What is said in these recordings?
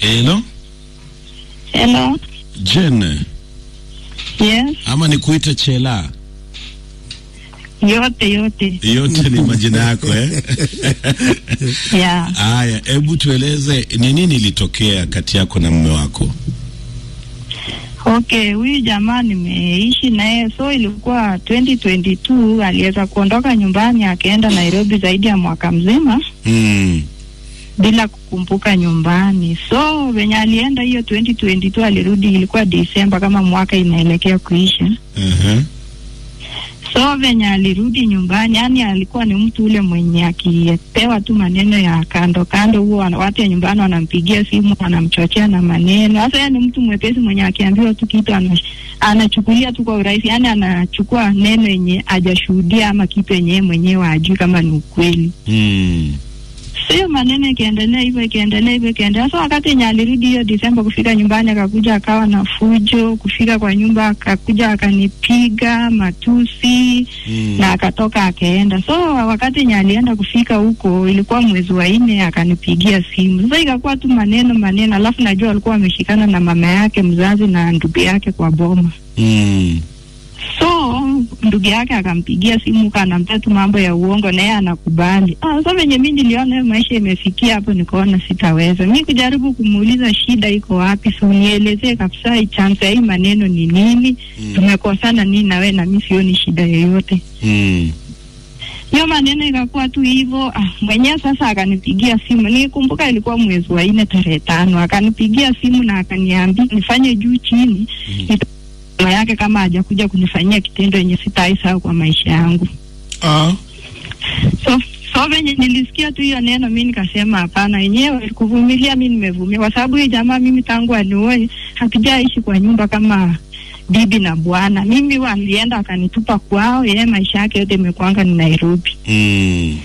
Hello? Hello. Jen, Yes. ama nikuite Chela? Yote yote. Yote ni majina yako eh? Yeah. Haya, hebu tueleze ni nini ilitokea kati yako na mume wako? Okay, huyu jamaa nimeishi naye, so ilikuwa 2022 aliweza kuondoka nyumbani akaenda Nairobi zaidi ya mwaka mzima Mm. bila kukumbuka nyumbani. So venye alienda hiyo 2022 alirudi, ilikuwa Disemba kama mwaka inaelekea kuisha. Uh-huh. So venye alirudi nyumbani, yani alikuwa ni mtu ule mwenye akipewa tu maneno ya kando kando, huo wana- watu ya nyumbani wanampigia simu wanamchochea na maneno. Sasa yeye ni mtu mwepesi mwenye akiambiwa tu kitu ana, anachukulia tu kwa urahisi, yani anachukua neno yenye hajashuhudia ama kitu yenye yeye mwenyewe ajui kama ni ukweli. Mm. Sio maneno ikiendelea hivyo ikiendelea hivyo ikiendelea. So wakati yenye alirudi hiyo Disemba kufika nyumbani, akakuja akawa na fujo. Kufika kwa nyumba akakuja akanipiga matusi Mm. na akatoka akaenda. So wakati yenye alienda kufika huko ilikuwa mwezi wa nne, akanipigia simu. Sasa ikakuwa tu maneno maneno, alafu najua alikuwa ameshikana na mama yake mzazi na ndugu yake kwa boma. Mm. So ndugu yake akampigia simu kanampea tu mambo ya uongo na yeye anakubali. Ah, sasa venye mimi niliona hiyo maisha imefikia hapo, nikaona sitaweza mi kujaribu kumuuliza shida iko wapi, so nielezee kabisa chanzo ya hii maneno ni nini, Mm. tumekosana nini na wewe, na mi sioni shida yoyote. Mm. Hiyo maneno ikakuwa tu hivyo. Ah, mwenyewe sasa akanipigia simu, nikumbuka ilikuwa mwezi wa nne tarehe tano, akanipigia simu na akaniambia nifanye juu chini Mm. mama yake kama hajakuja kunifanyia kitendo yenye sitaisahau kwa maisha yangu. Ah. So so venye nilisikia tu hiyo neno, mi nikasema hapana, yenyewe kuvumilia, mi nimevumilia kwa sababu hii jamaa mimi tangu anioe hatujaishi kwa nyumba kama bibi na bwana. Mimi walienda akanitupa kwao, yeye maisha yake yote imekuanga ni Nairobi. Mm.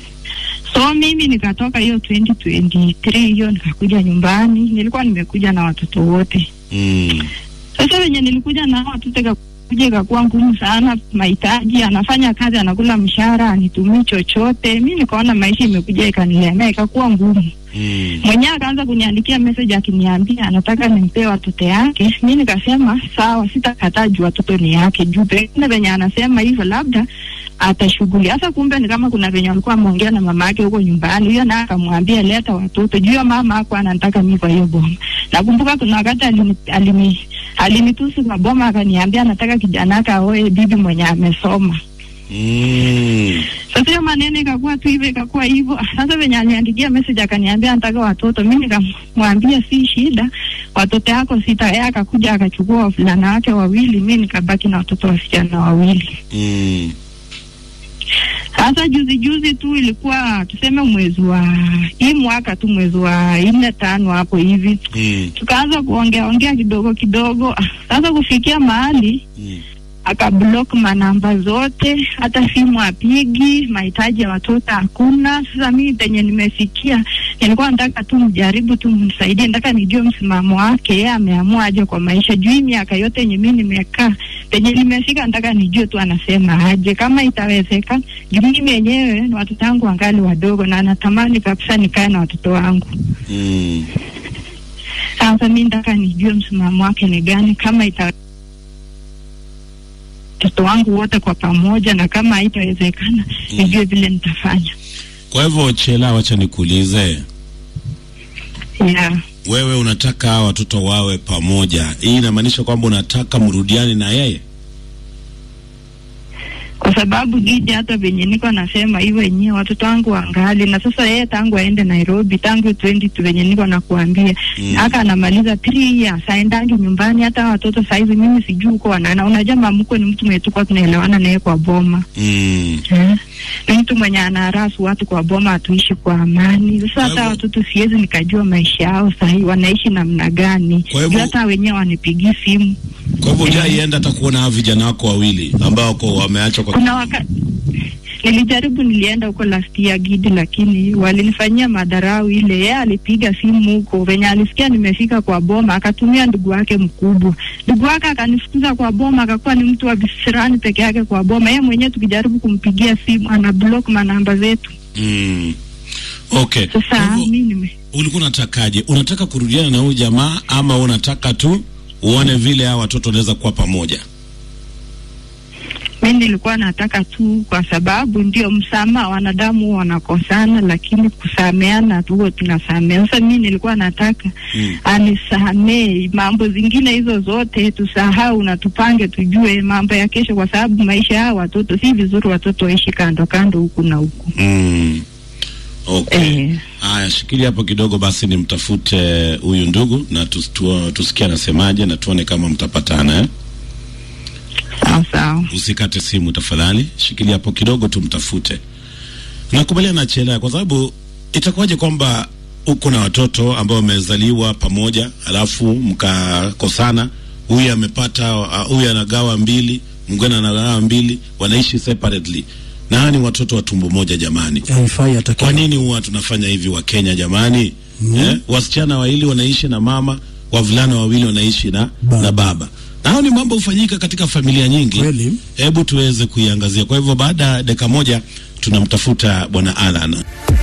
So mimi nikatoka hiyo 2023 hiyo nikakuja nyumbani, nilikuwa nimekuja na watoto wote. Mm. Sasa wenye nilikuja na hao watoto ikakuja ikakuwa ngumu sana, mahitaji, anafanya kazi, anakula mshahara, anitumii chochote. Mi nikaona maisha imekuja ikanilemea, ikakuwa ngumu. Mm. Mwenyewe akaanza kuniandikia message akiniambia anataka nimpee watoto yake. Mi nikasema sawa, sitakataa juu watoto ni yake, juu pengine venye anasema hivyo labda atashughuli. Sasa kumbe ni kama kuna venye walikuwa ameongea na mama yake huko nyumbani, huyo naye akamwambia leta watoto, juu hiyo mama hakuwa anataka mi kwa hiyo boma. Nakumbuka kuna wakati alini, alini, alinitusi kwa boma, akaniambia anataka kijana yake aoe bibi mwenye amesoma. Mm. Sasa hiyo maneno ikakuwa tu hivyo, ikakuwa hivyo. Sasa venye aliniandikia message akaniambia anataka watoto, mimi nikamwambia si shida, watoto yako sita. Yeye akakuja akachukua wavulana wake wawili, mi nikabaki na watoto wasichana wawili. Mm. Sasa juzi juzi tu ilikuwa tuseme mwezi wa hii mwaka tu mwezi wa nne tano hapo hivi, Mm. tukaanza kuongea ongea kidogo kidogo. Ah, Sasa kufikia mahali Mm. akablock manamba zote, hata simu apigi, mahitaji ya watoto hakuna. Sasa mimi penye nimefikia, nilikuwa nataka tu mjaribu tu mnisaidie, nataka nijue msimamo wake, yeye ameamua aje kwa maisha. Juu hii miaka yote yenye mimi nimekaa, penye nimefika, nataka nijue tu anasema aje, kama itawezekana. Juu mimi yenyewe watoto wangu wangali wadogo, na natamani kabisa nikae na watoto wangu. Mm. Sasa mimi nataka nijue msimamo wake ni gani, kama ita watoto wangu wote kwa pamoja, na kama haitawezekana nijue vile nitafanya. Kwa hivyo Chela, wacha nikuulize, Yeah. wewe unataka hawa watoto wawe pamoja, hii inamaanisha kwamba unataka mrudiane na yeye? Kwa sababu Gidi, hata venye niko nasema hivyo wenyewe watoto wangu wangali na sasa, yeye tangu aende Nairobi tangu 20 venye niko nakuambia Mm. aka anamaliza 3 years aendangi nyumbani. Hata watoto saizi mimi sijui uko wanana. Unajua mamkwe ni mtu mwenye tulikuwa tunaelewana naye kwa boma Mm. Eh, ni mtu mwenye anaharasu watu kwa boma, hatuishi kwa amani. Sasa Kwa hata hivyo- watoto siwezi nikajua maisha yao sahii wanaishi namna gani, Kwa hivyo- Juu hata wenyewe wanipigii simu. Kwa hivyo hujaienda hata kuona hawa vijana wako wawili ambao wako wameachwa kwa Kuna wakati nilijaribu, nilienda huko last year Gidi, lakini walinifanyia madharau ile. Yeye alipiga simu huko venye alisikia nimefika kwa boma, akatumia ndugu wake mkubwa. Ndugu wake akanifukuza kwa boma, akakuwa ni mtu wa visirani peke yake kwa boma. Yeye mwenyewe tukijaribu kumpigia simu ana block manamba zetu. mm. Okay. Kwa Sasa hivyo- mi nime ulikuwa unatakaje? Unataka kurudiana na huyu jamaa ama unataka tu uone vile hawa watoto wanaweza kuwa pamoja? Mi nilikuwa nataka tu, kwa sababu ndio msamaha, wanadamu huwa wanakosana, lakini kusameana huwa tunasameana. Sasa mi nilikuwa nataka Mm. anisamee, mambo zingine hizo zote tusahau na tupange, tujue mambo ya kesho, kwa sababu maisha ya hawa watoto si vizuri, watoto waishi kando kando huku na huku. Mm. Okay. Eh. Haya, shikilia hapo kidogo basi, nimtafute huyu ndugu na tus, tu, tusikie anasemaje na tuone kama mtapatana eh? Sawa sawa. Usikate simu tafadhali, shikilia hapo kidogo tumtafute. Nakubaliana na Chela kwa sababu itakuwaje kwamba uko na watoto ambao wamezaliwa pamoja, alafu mkakosana, huyu amepata uh, huyu anagawa mbili, mwingine anagawa mbili, wanaishi separately, na hawa ni watoto wa tumbo moja jamani. haifai hata Kwa kidogo. nini huwa tunafanya hivi wa Kenya jamani? Mm. Eh, wasichana wawili wanaishi na mama, wavulana wawili wanaishi na Baba. na baba. Na hao ni mambo hufanyika katika familia nyingi. Kweli. Hebu tuweze kuiangazia. Kwa hivyo baada ya dakika moja tunamtafuta bwana Alan.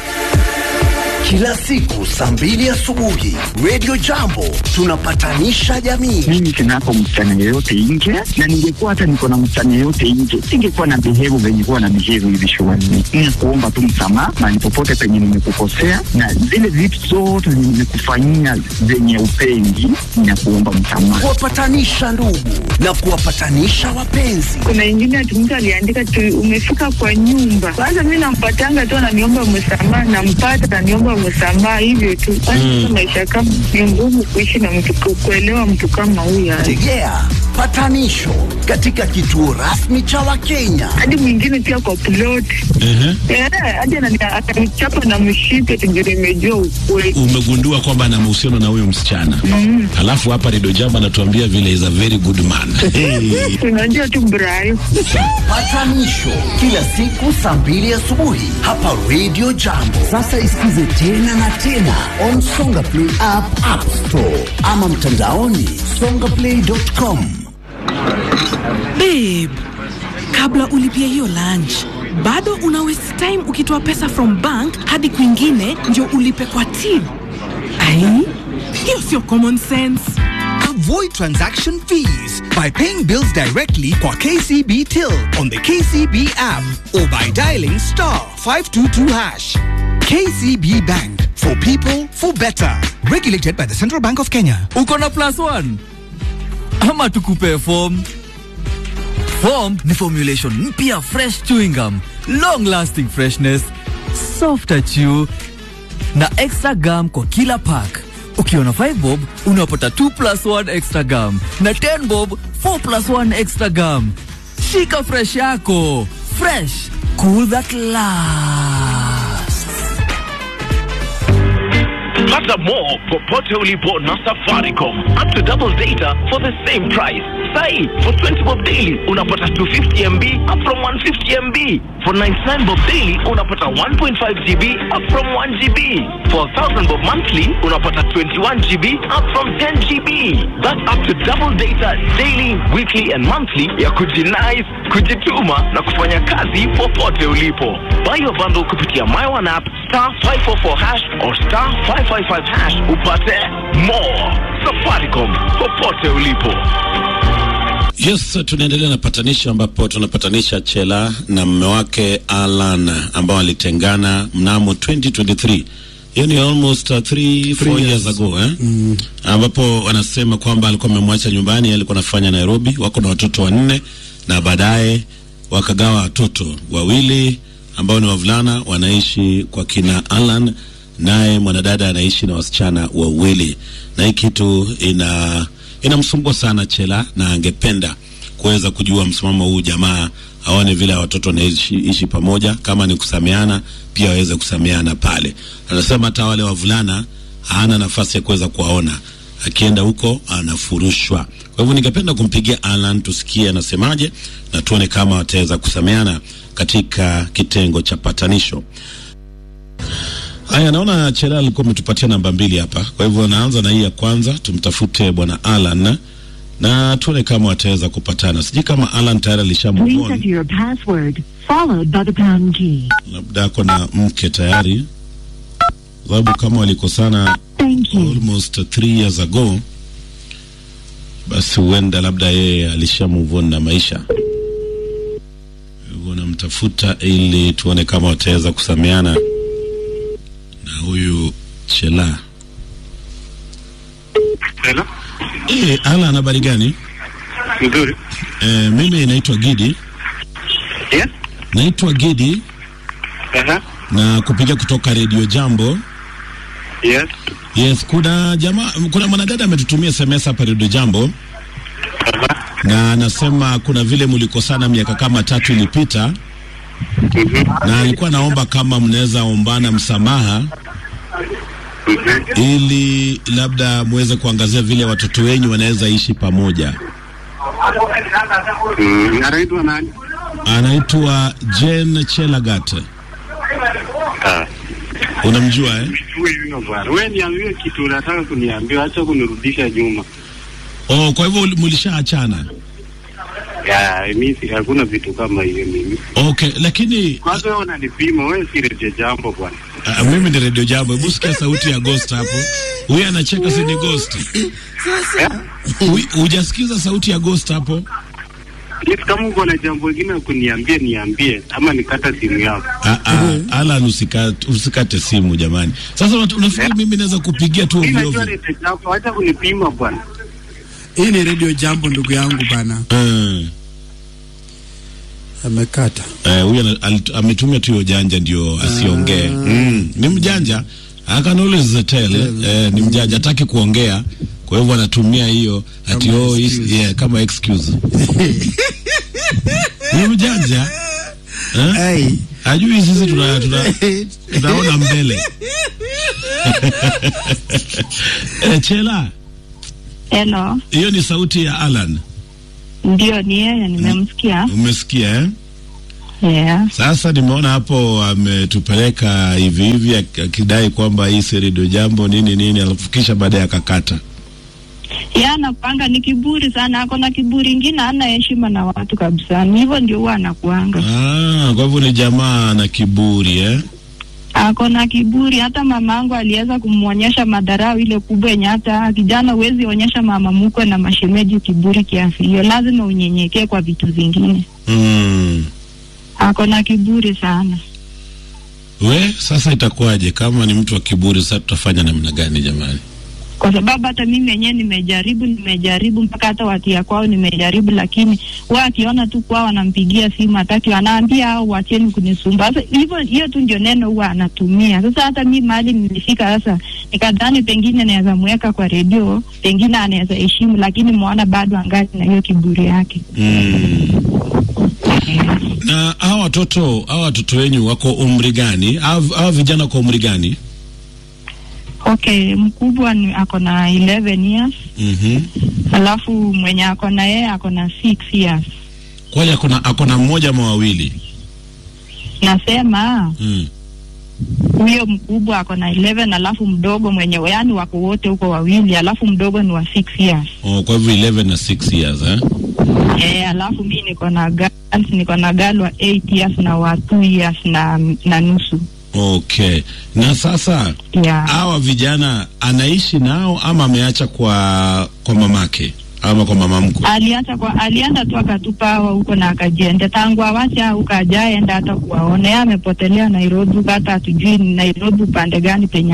Kila siku saa mbili asubuhi Radio Jambo tunapatanisha jamii. mimi sinako msichana yeyote nje, na ningekuwa hata niko na msichana yeyote nje, singekuwa na behave venye kuwa na behave hivi shuleni. Ni kuomba tu msamaha mahali popote penye nimekukosea, na zile vitu zote zenye nimekufanyia zenye upendi, na kuomba msamaha. Kuwapatanisha ndugu na kuwapatanisha wapenzi. Kuna ingine ati mtu aliandika tu umefika kwa nyumba. Kwanza mi nampatanga tu ananiomba msamaha, nampata ananiomba msamaha, hivyo tu. Kwanza maisha kama ni ngumu kuishi na mtu, ku- kuelewa mtu kama huyo. Tegea patanisho katika kituo rasmi cha Wakenya. Hadi mwingine pia kwa plot Ehe. Eh, hadi anani- atanichapa na mshipe tu ndio nimejua ukweli. Umegundua kwamba ana mahusiano na huyo msichana. Mm. Alafu hapa Rido Jamba anatuambia vile is a very good man. Hey. Unajua tu Brian. Patanisho kila siku saa mbili asubuhi hapa Radio Jambo. Sasa isikize tena na tena on Songa Play app, App Store ama mtandaoni songaplay.com. Babe, kabla ulipia hiyo lunch bado una waste time ukitoa pesa from bank hadi kwingine ndio ulipe kwa till. Ai, hiyo sio common sense. Avoid transaction fees by paying bills directly kwa KCB Till on the KCB app or by dialing star 522 hash. KCB Bank for people for better. Regulated by the Central Bank of Kenya. uko na plus one ama tukupe form form ni formulation mpya fresh chewing gum long lasting freshness softer chew na extra gum kwa kila pack ukiwa na 5 bob unapata 2 plus 1 extra gum na 10 bob 4 plus 1 extra gum shika fresh yako fresh cool that lasts Pata more popote ulipo na Safaricom. Up to double data for the same price. Sai, for 20 bob daily unapata 250 MB up from 150 MB. For 99 bob daily unapata 1.5 GB up from 1 GB. For 1000 bob monthly unapata 21 GB up from 10 GB. That's up to double data daily, weekly and monthly ya kujinais, kujituma na kufanya kazi popote ulipo. Buy your bundle kupitia My One app star 544 hash or star 555 hash upate more. Safaricom popote ulipo. Yes, tunaendelea na patanisho ambapo tunapatanisha Chela na mume wake Alan ambao walitengana mnamo 2023. Hiyo ni almost 3 uh, 4 years. years. ago eh? Mm. Ambapo wanasema kwamba alikuwa amemwacha nyumbani, alikuwa anafanya Nairobi, wako na watoto wanne na baadaye wakagawa watoto wawili ambao ni wavulana wanaishi kwa kina Alan, naye mwanadada anaishi na wasichana wawili, na hii kitu ina inamsumbua sana Chela, na angependa kuweza kujua msimamo huu jamaa, aone vile watoto wanaishi ishi pamoja, kama ni kusameana pia waweze kusameana pale. Anasema hata wale wavulana hana nafasi ya kuweza kuwaona, akienda huko anafurushwa. Kwa hivyo ningependa kumpigia Alan tusikie anasemaje, na tuone kama wataweza kusameana katika kitengo cha patanisho. Haya, naona Chela alikuwa ametupatia namba mbili hapa, kwa hivyo naanza na hii ya kwanza. Tumtafute bwana Alan na tuone kama wataweza kupatana. Sijui kama Alan tayari alisha move Please on, enter your password, followed by the pound key. labda ako na mke tayari. sababu kama walikosana Thank you. almost three years ago, basi huenda labda yeye alisha move on na maisha, hivyo namtafuta ili tuone kama wataweza kusameana na huyu Chela. Hello? Eh, Alan, habari gani? Nzuri. Eh, mimi naitwa Gidi, Yes? naitwa Gidi Aha. na kupiga kutoka Radio Jambo. Yes. Yes, kuna jamaa, kuna mwanadada ametutumia SMS hapa Radio Jambo na anasema kuna vile mlikosana miaka kama tatu ilipita, na alikuwa naomba kama mnaweza ombana msamaha ili labda muweze kuangazia vile watoto wenyu wanaweza ishi pamoja. Mm, anaitwa nani? Anaitwa Jane Chelagat, Ah. unamjua eh? Wewe bwana. Wewe niambie kitu unataka kuniambia, acha kunirudisha nyuma. Oh, kwa hivyo mlishaachana? Ya, mimi si- hakuna vitu kama hiyo mimi. Okay, lakini Kwanza wewe unanipima, wewe si reje jambo bwana. uh, mimi ni Radio Jambo. Hebu sikia sauti ya Ghost hapo. Huyu anacheka, si ni Ghost? Hu- Hujasikiza sauti ya Ghost hapo? Yes, kama uko na jambo lingine la kuniambia niambie, ama nikata simu yako. Ah, ah, Alan, usikate, usikate simu jamani. Sasa unat- unafikiri mimi naweza kupigia tu Mimi ovyo najua ovyo? reje jambo, acha kunipima bwana. Hii ni redio jambo, ndugu yangu bana, Mm. amekata. Eh, huyu ana- alit- ametumia tu hiyo janja ndio asiongee. Mm. Ni mjanja. I can always tell. Eh, ni mjanja hataki kuongea. Kwa hivyo anatumia hiyo ati Kama oh, is, excuse. yeah, kama excuse. Ni mjanja. Eh? Hey. Hajui sisi tuna, tuna, tunaona mbele. eh, Chela, Hello. hiyo ni sauti ya Alan. Ndio, ni yeye, nimemsikia. Umesikia eh? Yeah. Sasa nimeona hapo ametupeleka hivi hivi ak- akidai kwamba hii si redio jambo nini nini, alafu kisha baadaye akakata. Yeye anapanga ni kiburi sana, ako na kiburi ingine, hana heshima na watu kabisa. Ni hivyo ndio huwa anakuanga. Ah, kwa hivyo ni jamaa na kiburi eh? Ako na kiburi. Hata mamangu aliweza kumwonyesha madharau ile kubwa yenye hata kijana huwezi onyesha mama mkwe na mashemeji kiburi kiasi hiyo, lazima unyenyekee kwa vitu vingine. Mm. Ako na kiburi sana. We sasa itakuwaje kama ni mtu wa kiburi? Sasa tutafanya namna gani jamani? kwa sababu hata mimi mwenyewe nimejaribu nimejaribu mpaka hata watia kwao nimejaribu, lakini wao akiona tu kwao wanampigia simu hataki, anaambia au wacheni kunisumbua. Sasa hivyo, hiyo tu ndio neno huwa anatumia. Sasa hata mi mahali nilifika sasa, nikadhani pengine naweza mweka kwa redio, pengine anaweza heshimu, lakini mwana bado angali na hiyo kiburi yake. Mm. Na hawa watoto hawa watoto wenyu wako umri gani? Hawa hawa vijana wako umri gani? Okay, mkubwa ni ako na 11 years, Mhm. alafu mwenye ako na yeye ako na 6 years. Kwani akona akona mmoja ama wawili? Nasema Mm. huyo mkubwa ako na 11 alafu mdogo mwenye yani wako wote huko wawili alafu mdogo ni wa 6 years Oh, kwa hivyo 11 na 6 years eh? eh, alafu mi niko na girls niko na girl wa 8 years na wa 2 years na na nusu Okay. Na sasa yeah. hawa vijana anaishi nao ama ameacha kwa kwa mamake ama kwa mama mkwe? aliacha kwa alienda tu akatupa hawa huko na akajienda tangu awacha huko ajaenda hata kuwaona yeye amepotelea Nairobi hata hatujui Nairobi upande gani penye